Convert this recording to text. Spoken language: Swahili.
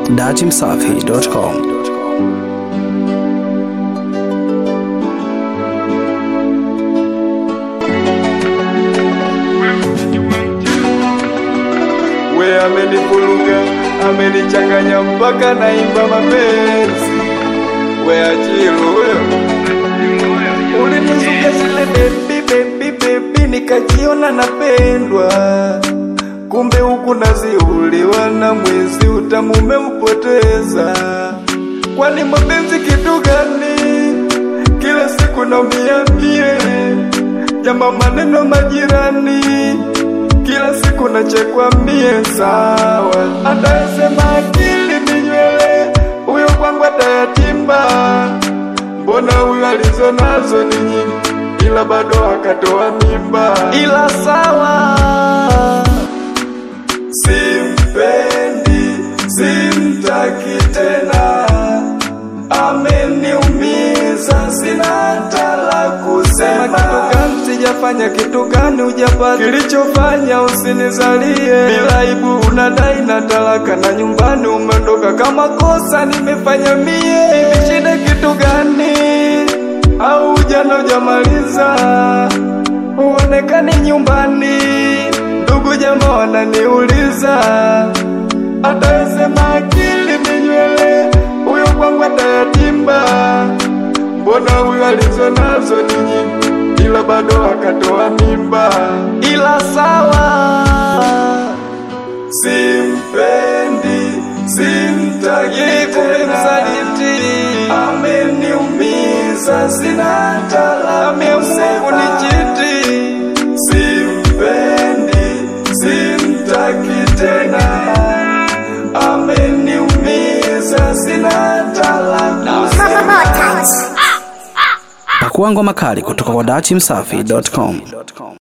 datimsafi.com. we amenivuruga, amenichanganya mpaka naimba mapenzi. We Achilu huyo ulinizuka zile bebi bebi bebi, nikajiona napendwa, kumbe huku naziuliwa na mwizi, utamu umeupoteza. Kwani mapenzi kitu gani? Kila siku naumia mie, jamba maneno majirani kila siku nachekwa mie sawa, atayesema akili ni nywele, huyo kwangu atayatimba. Mbona huyo alizo nazo ni nyingi, ila bado akatoa mimba, ila sawa, simpendi, simtaki tena, ameniumiza, sina hata la kusema. Kitu gani sijafanya, kitu gani hujapata, kilichofanya usinizalie bila aibu, unadai na talaka na nyumbani umeondoka, kama kosa nimefanya mie, hivi shida kitu gani? Au ujana hujamaliza, uonekani nyumbani, ndugu jamaa wananiuliza, atayesema akili ni nywele, huyo kwangu atayatimba. Mbona huyo alizo nazo ni nyingi, ila bado akatoa mimba, ila sawa, simpendi, simtaki tena, ameniumiza, sina hata la kusema, simpendi, simtaki tena, ameniumiza, sina hata la kusema. Pakua ngoma kali kutoka kwa datimsafi.com.